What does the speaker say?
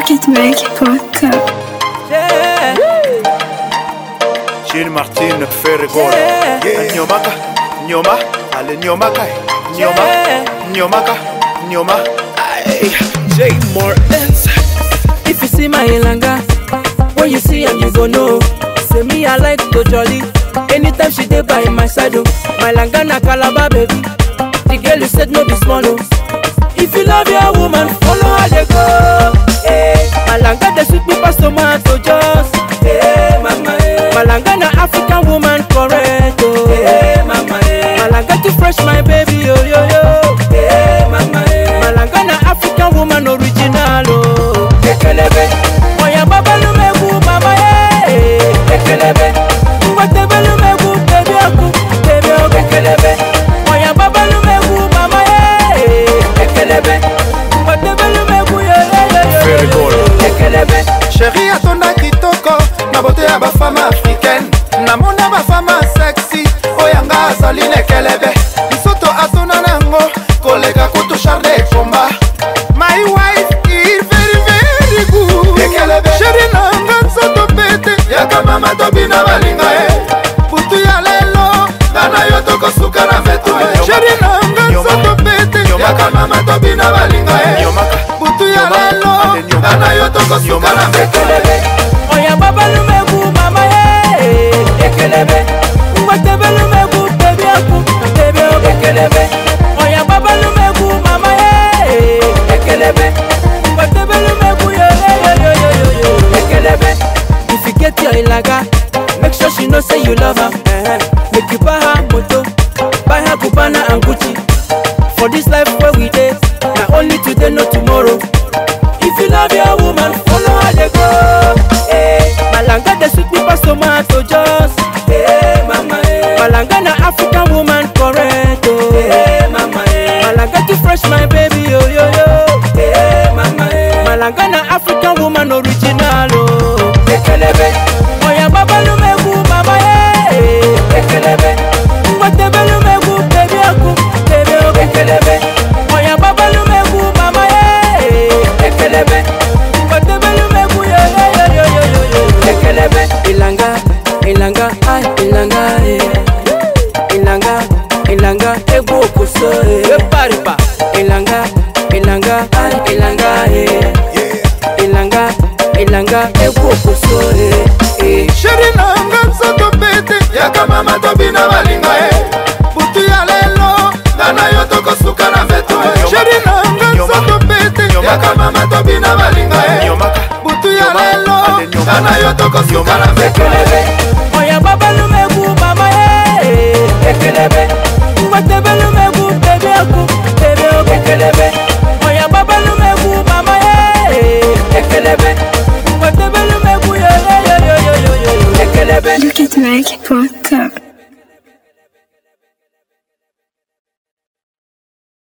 Ticketmaker.com Yeah, Gene Martin Ferregola Yeah. Nyomaka Nyoma Ale Nyomaka Nyoma Yeah. Nyomaka Nyoma Ay, J Martins if you see my ilanga, when you see am you go know. Say me I like to jolly. Anytime she dey by my side, oh. My langa na calabar baby. The girl you said no be small, oh. If you love your woman, follow her dey go. Hey, my langa dey sweet me pass tomato just. Hey, mama, hey. My langa na African woman correct, oh. Hey, mama, hey. My langa too fresh, my baby, yo yo yo. Hey, mama, hey. My langa na African woman original, oh. Ekelebe, oya babalu megu, mama, hey. Ekelebe, ngwatebelu megu, baby oku, baby oku. Ekelebe, oya babalu megu, mama, hey. Ekelebe, ngwatebelu megu, yo yo yo yo, yo. Ferregola. Ekelebe. sheri atonda kitoko na bote ya bafame africaine namona bafame sexy oyanga azali lekelebe bisoto atona nango koleka kutu charle ekomba my wife is very very good lekelebe sheri nanga nzoto pete yaka mama tobina balinga ye butu ya lelo ngana yo tokosuka na vetu ye sheri nanga nzoto pete yaka mama tobina balinga ye Nyomaka butu ya lelo ngana yo tokosuka na vetu ekelebe oya babalumegu mama ye ekelebe ngwatebelumegu bebi aku bebi oku ekelebe oya babalumegu mama ye ekelebe ngwatebelumegu yoyoyoyoyoyo ekelebe if you get your ilaga make sure she know say you love her eh, make you buy her moto buy her cubana and gucci for this life wey we dey na only today no tomorrow. If you love your woman, follow her dey go. Hey, Malanga dey sweet me pass tomato just. Hey, mama, hey. Malanga na African woman correct. Oh. Hey, mama, hey. Malanga too fresh, my baby, yo yo yo. Hey, mama, hey. Malanga na African woman original. Oh. Ekelebe, oya babalumegu, mama, hey. Ekelebe, ngwatebelumegu, baby aku, baby aku. Ekelebe, oya babalumegu, mama, hey. Ekelebe, ngwatebelumegu, yo yo yo yo yo yo yo. Ekelebe, ilanga, ilanga, ay, ilanga, eh. Ilanga, ilanga, egwu okoso, eh. Eparipa, ilanga, ilanga, ay, ilanga, eh. Ilanga, ilanga, egwu okoso, eh. eh. sheri nanga nzoto pete yaka mama tobina balinga ye butu ya lelo ngana yo tokosuka na vetu ye sheri nanga nzoto pete yaka mama tobina balinga ye Nyomaka butu ya lelo ngana yo tokosuka na vetu ekelebe oya babalumegu mama ye ekelebe ngwatebelumegu bebe aku bebe oku ekelebe oya babalumegu mama ye ekelebe ngwatebelumegu yoyoyoyoyoyo ekelebe Ticketmaker.com